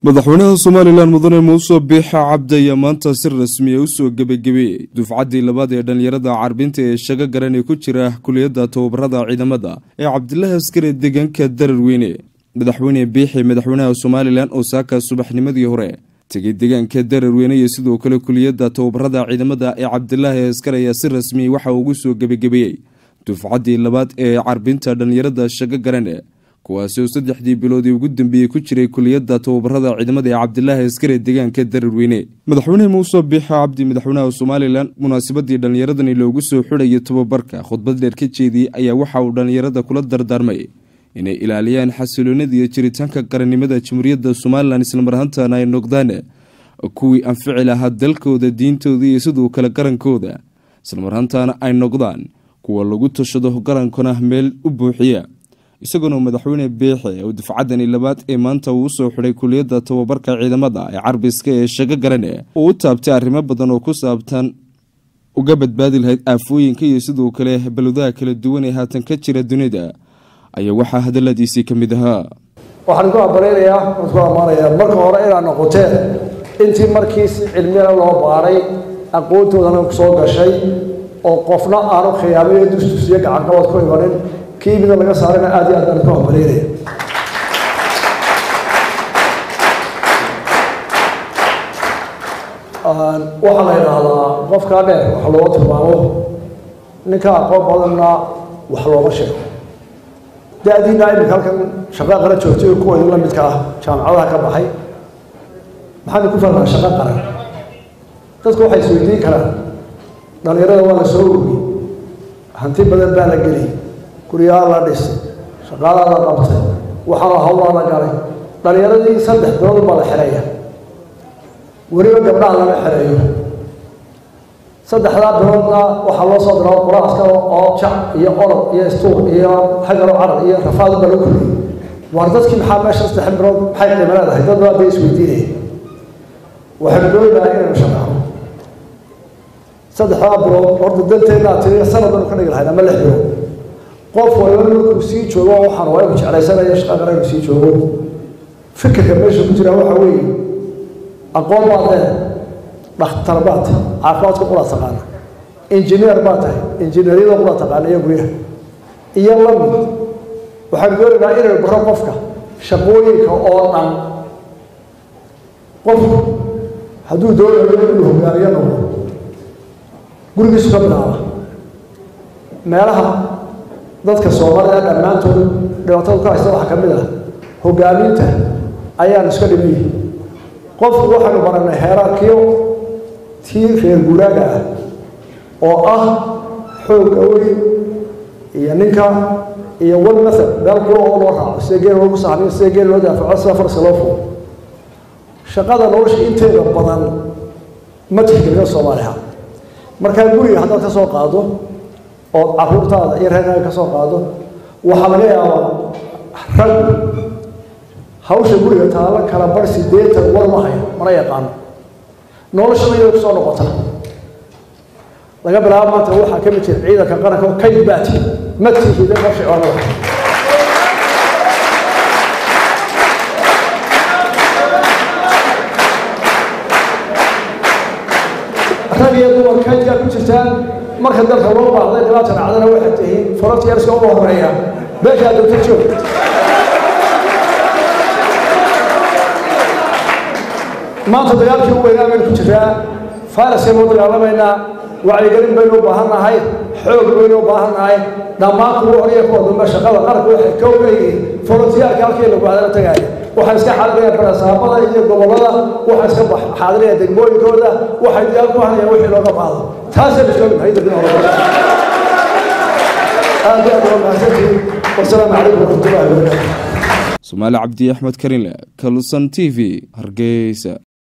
madaxweynaha somalilan mudane muuse biixa cabdi ayaa maanta si rasmiya u soo gebagabeeyey dufcaddii labaad ee dhallinyarada carbinta ee shago garan ee ku jira kuliyadda tababarada ciidamada ee cabdilaahi askari deegaanka dararweyne madaxweyne biixi madaxweynaha somalilan oo saaka subaxnimadii hore tegay deegaanka dararweyne iyo sidoo kale kuliyadda tababarada ciidamada ee cabdilaahi askar ayaa si rasmiya waxa ugu soo gebagabeeyey dufcaddii labaad ee carbinta dhallinyarada shago garan kuwaasi oo saddexdii biloodii ugu dambeeyey ku jiray kuliyadda tababarada ciidamada ee cabdilaahi askare deegaanka dararweyne madaxweyne muuse biixa cabdi madaxweynaha somalilan munaasabadii dhallinyaradani loogu soo xidhayo tababarka khudbad dheer ka jeediyey ayaa waxa uu dhallinyarada kula dardaarmay inay ilaaliyaan xasiloonida iyo jiritaanka qarannimada jamhuuriyadda somalilan islamarhantana ay noqdaan kuwii anfici lahaa dalkooda diintooda iyo sidoo kale qarankooda islamarhantana ay noqdaan kuwa lagu tashado qarankana meel u buuxiya isagoona madaxweyne biixi oo dufcaddani labaad ee maanta uu usoo xidhay kuliyadda tababarka ciidamada ee carbiska ee shago garane uu u taabtay arrimo badan oo ku saabtan uga badbaadi lahayd aafooyinka iyo sidoo kale balwadaha kala duwan ee haatan ka jira dunida ayaa waxaa hadaladiisii ka mid ahaa waxaan ku abareynayaa waan ku ammaanayaa marka hore inaad noqoteen intii markii si cilmiyana loo baaray aqoontoodana soo gashay oo qofna aanu khiyaamayo dusdusiyo gacanqabad ku imanin kii mida laga saarana aad iyo aad baan ku hambareynaya waxaa la yidhaahdaa qofkaa dheer wax looga tilmaamo ninka aqoon badanna wax looma sheego da-diina iminka halkan shaqo qaran joogtay oo kuwa la midka ah jaamacadaha ka baxay maxaana ku fahmaa shaqo qaran dadku waxay isweydiin karaan dhalinyarada waa la soo uriyey hanti badan baa la geliyay guryaha la dhisay shaqaalaa la qabtay waxaana hawlaa la galay dhalinyaradii saddex bilood baa la xereeya weliba gabdhaha lama xereeyo saddexdaa biloodna waxaa loo soo diraa quraaska oo jac iyo orod iyo istuur iyo xagalo carar iyo rafaad baa lagu koriyey waar dadkii maxaa meesha saddex bilood maxay qiimo leedahay dad baa bay isweydiinaya waxaynu doonayaa inaynu shaqaano saddexdaa bilood horta danteennaa tiri sanad banu ka dhigi lahayd ama lix bilood qof waliba markuu sii joogo waxaan waa inu jeclaysanaya shaqa qara inuu sii joogo fikirka meesha ku jira waxa weeye aqoon baad leedahay dhakhtar baad tahay caafimaadka qura taqaana injineer baad tahay injineeryada qura taqaana iyo guryaha iyo lamid waxaan doonaynaa inaynu baro qofka shaqooyinka oo dhan qofku hadduu doonayo inuu hogaamiyo noqdo gurigiisu ka bilaaba meelaha dadka soomaalida dhammaantood dhibaatada ku haysta waxaa ka mid ah hogaaminta ayaan iska dhimayay qofku waxaynu baranay heeraarkiyo tii reer guraaga ah oo ah xoogga weyn iyo ninka iyo wan mathal meel kula oo loo raaco sida geel loogu saxmiyo sida geel loo daafaco sida farska loo fulo shaqada nolosha inteeda badan ma tixgeliyo soomaaliha markaa guriga haddaad ka soo qaado oo caruurtaada iyo reerkaaga ka soo qaado waxaa laga yaabaa rag hawsha guriga taalo kala bar sideetan war ma hayo mana yaqaano noloshada iyada kusoo noqota laga bilaabo maanta waxaa ka mid jira ciidanka qaranka oo kayd baati ma tihida qorshe oonada rag iyo dumar kaydkaa ku jirtaan marka dalka loo baahday dhibaata dhacdana waxay tihiin frontiers-ka ugu horeeya beeshaa dogta joog maanta dagaalkii u weynaa baynu ku jiraa fayraskaynu u dagaalamaynaa wacyigelin baynu u baahan nahay xoog baynu u baahan nahay dhammaan kuwa horiya kuwa dambe shaqada qaranka waxay ka leeyihiin forontiyaalka halkii lagu hadala tagaaya waxay iska xaadirayaan barasaabada iyo gobollada waxay iska xaadirayaan degmooyinkooda waxay diyaar ku hanayaan wixii looga baahdo taasaynu iska mid hayda bin hore aad iyo aad waa mahadsantihiin wasalaamu calaykum waraxmatullahi wabarakaatu somaali cabdi axmed karinle kalusan t v hargeysa